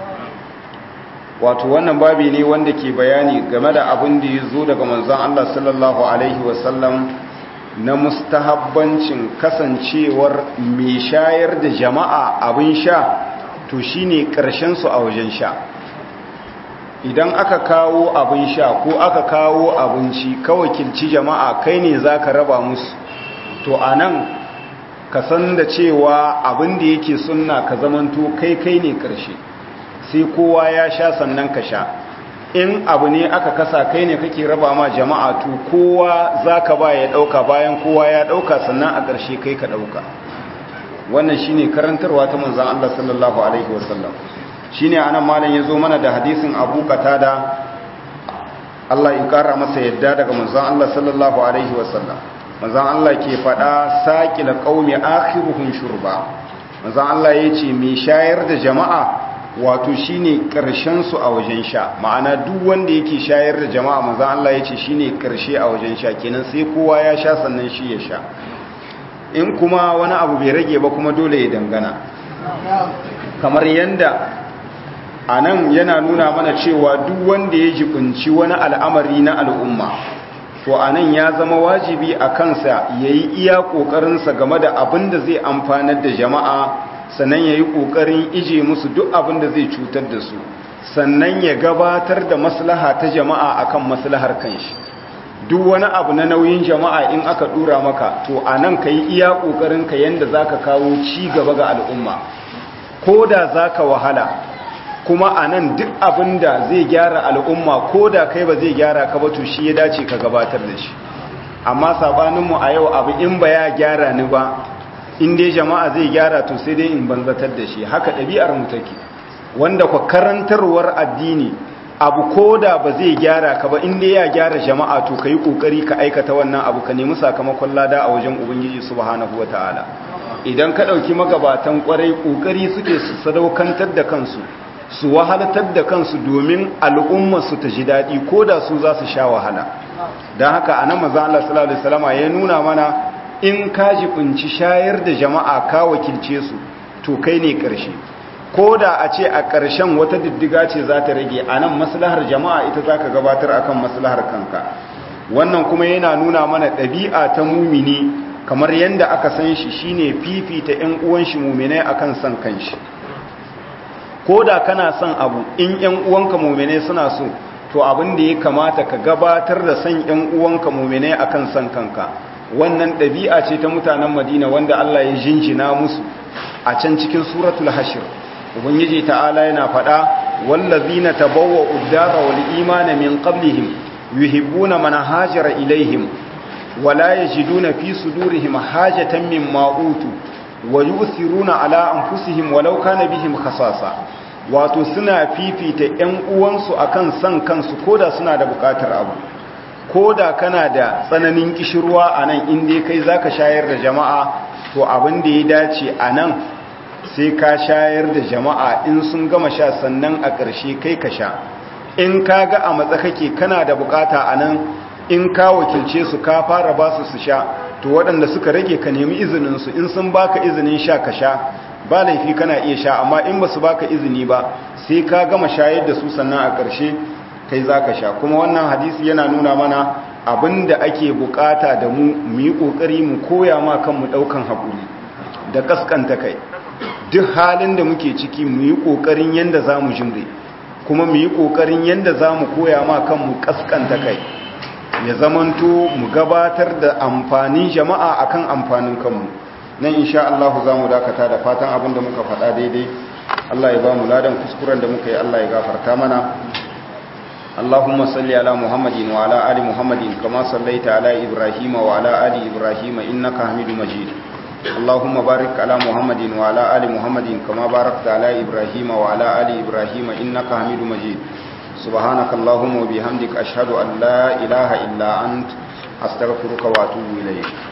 wato wannan babi ne wanda ke bayani game da abin da ya zo daga manzon Allah sallallahu alaihi wasallam na mustahabbancin kasancewar mai shayar da jama'a abin sha to shine karshen su a wajen sha idan aka kawo abin sha ko aka kawo abinci kawai kilci jama'a kai ne zaka raba musu to anan ka san da cewa abin da yake sunna ka zamanto kai kai ne karshe sai kowa ya sha sannan ka sha in abu ne aka kasa kai ne kake raba ma jama'a to kowa zaka ba ya dauka bayan kowa ya dauka sannan a ƙarshe kai ka dauka wannan shine karantarwa ta manzon Allah sallallahu alaihi wasallam shine anan malam yazo mana da hadisin Abu Qatada Allah ya kara masa yadda daga manzon Allah sallallahu alaihi wasallam manzon Allah ke fada saqil qaumi akhiruhum shurba manzon Allah yace mai shayar da jama'a wato shine karshen su a wajen sha ma'ana duk wanda yake shayar da jama'a manzon Allah yace shine karshe a wajen sha kenan sai kowa ya sha sannan shi ya sha in kuma wani abu bai rage ba kuma dole ya dangana kamar yanda a nan yana nuna mana cewa duk wanda ya jibinci wani al'amari na al'umma to a nan ya zama wajibi a kansa ya yi iya ƙoƙarinsa game da abin da zai amfanar da jama'a sannan ya yi ƙoƙarin ije musu duk abin da zai cutar da su sannan ya gabatar da maslaha ta jama'a akan maslahar kanshi duk wani abu na nauyin jama'a in aka dura maka to a nan ka yi iya ƙoƙarinka yadda za ka kawo ci gaba ga al'umma ko da za ka wahala kuma a nan duk abin da zai gyara al'umma ko da kai ba zai gyara ka ba to shi ya dace ka gabatar da shi amma sabaninmu a yau abu in ba ya gyara ni ba in dai jama'a zai gyara to sai dai in banzatar da shi haka ɗabi'ar mu take wanda kwa karantarwar addini abu ko da ba zai gyara ka ba in dai ya gyara jama'a to ka yi ƙoƙari ka aikata wannan abu ka nemi sakamakon lada a wajen ubangiji subhanahu wa ta'ala idan ka ɗauki magabatan ƙwarai ƙoƙari suke su sadaukantar da kansu su wahalatar da kansu domin al'ummarsu ta ji daɗi ko da su za su sha wahala don haka a nan maza Allah sallallahu Alaihi wasallama ya nuna mana in ka jibinci shayar da jama'a ka wakilce su to kai ne ƙarshe ko da a ce a ƙarshen wata diddiga ce za ta rage a nan maslahar jama'a ita za ka gabatar akan maslahar kanka wannan kuma yana nuna mana ɗabi'a ta mumini kamar yadda aka san shi shine fifita 'yan uwan shi muminai akan son kanshi ko da kana son abu in ‘yan uwanka mummune suna so to abin da ya kamata ka gabatar da son ‘yan uwanka mummune a kan son kanka wannan ɗabi'a ce ta mutanen madina wanda Allah ya jinjina musu a can cikin suratul hashir ubangiji ta'ala yana faɗa wallazina tabawwa uddara wal imana min qablihim yuhibbuna man hajara ilaihim wala yajiduna fi sudurihim hajatan mimma utu wa yu'thiruna ala anfusihim walau kana bihim khasasa wato suna fifita ƴan uwansu akan san kansu koda suna da bukatar abu koda kana da tsananin kishirwa anan inda kai zaka shayar da jama'a to abin da ya dace anan sai ka shayar da jama'a in sun gama sha sannan a ƙarshe kai ka sha in ka ga a matsa kake kana da bukata anan in ka wakilce su ka fara ba su su sha to waɗanda suka rage ka nemi izininsu in sun baka izinin sha ka sha ba laifi kana iya sha amma in ba su baka izini ba sai ka gama shayar da su sannan a ƙarshe kai za ka sha kuma wannan hadisi yana nuna mana abin da ake bukata da mu mu yi ƙoƙari mu koya ma kanmu ɗaukan haƙuri da ƙasƙanta kai duk halin da muke ciki mu yi ƙoƙarin yadda za mu jimre kuma mu yi ƙoƙarin yadda za mu koya ma kanmu ƙasƙanta kai ya zamanto mu gabatar da amfanin jama'a akan amfanin kanmu nan insha Allah za mu dakata da fatan abin da muka faɗa daidai Allah ya ba mu ladan kuskuren da muka yi Allah ya gafarta mana Allahumma salli ala Muhammadin wa ala ali Muhammadin kama sallaita ala Ibrahim wa ala ali Ibrahim innaka Hamidum Majid Allahumma barik ala Muhammadin wa ala ali Muhammadin kama barakta ala Ibrahim wa ala ali Ibrahim innaka Hamidum Majid سبحانك اللهم وبحمدك أشهد أن لا إله إلا أنت أستغفرك وأتوب إليك